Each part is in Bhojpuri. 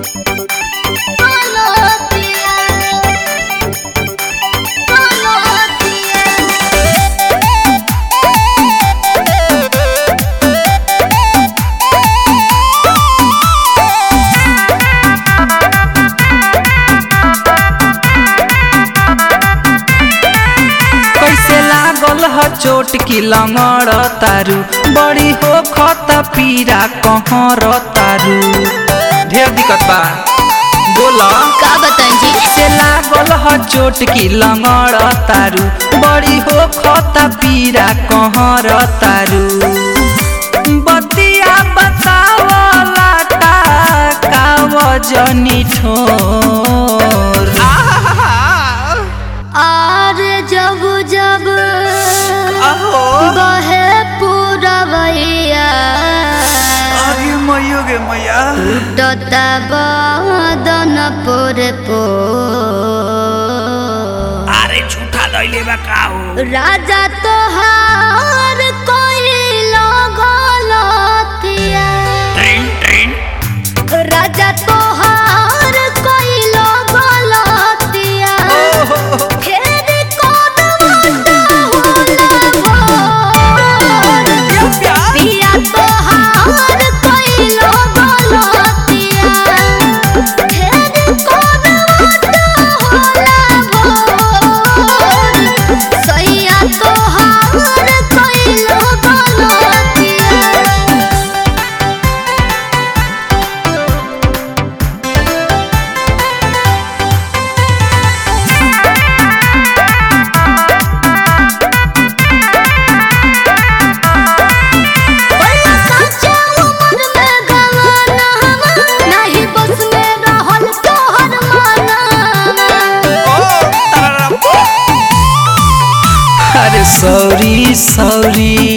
कैसे लागल ह चोट की लंगड़ तारू बड़ी हो खत पीरा कहर तारू ढेर दिक्कत बा बोला का बताएं जी से लागल ह चोट की लंगड़ तारू बड़ी हो खत पीरा कहर तारू बतिया बतावला का वजनी ठोर और जब जब बहे पूरा भैया अरे मैयो गे मैया टता बदन पोरे पो अरे झूठा लैले बा का हो राजा तोहार कोई लगलतिया राजा तोहार कोई लगलतिया फेर कौन मुंडा होला भोर। पिया तोहार कोई लगलतिया फेर कौन मुंडा होला भोर। सैया तोहार कोई लगलतिया बड़ा काचा उम्र में गवाना नहीं बस में रहल तोहर माना अरे सॉरी सॉरी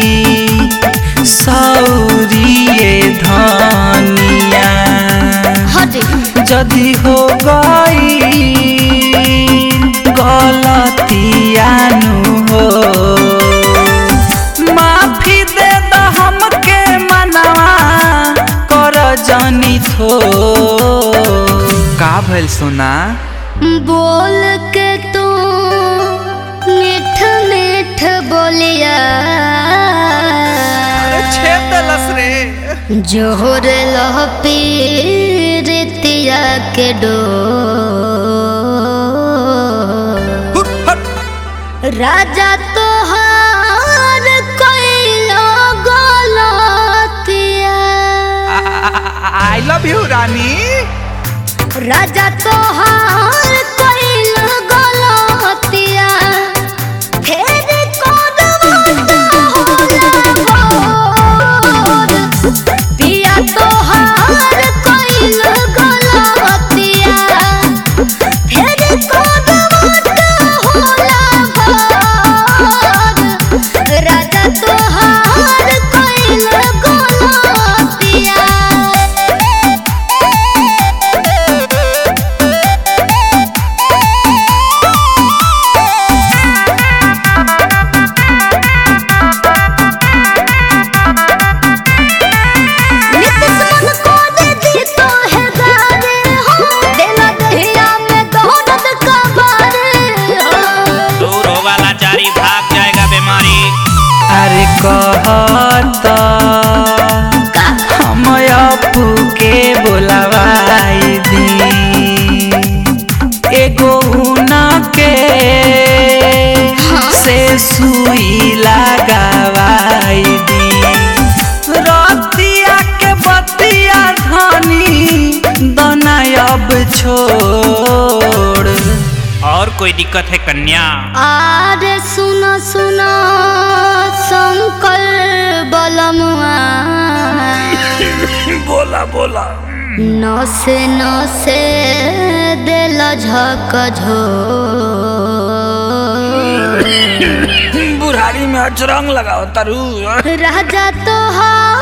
सॉरी ये धनिया हटे जदी हो गई गलतियानु हो माफी दे द हमके मनवा कर जनी थो का भइल सोना बोल के तू मीठ मीठ बोलिया छेद दलस रे जोहर लह पीरितिया के डो राजा तोहार कैलो गलतिया आई लव यू रानी राजा तोहार कैलो गलतिया फेर कौन मुंडा होला भोर। पिया तोहार कैलो गलतिया फेर कौन मुंडा होला भोर। राजा तोहार कैलो गलतिया नित्य मन को दे दी तो है गारे हो देना दहिया में दौलत का बारे हो दूर होगा लाचारी भाग जाएगा बीमारी अरे कहत हम अपू के बोलवाई दी एगो उना के से सुई लगावाई दी रतिया के बतिया धनी दना अब छोड़ और कोई दिक्कत है कन्या आरे सुनो सुनो शंकर बलमुआ बोला बोला नसे नसे दिल झक झो बुढ़ारी में अचरंग लगाओ तरु राजा तोहार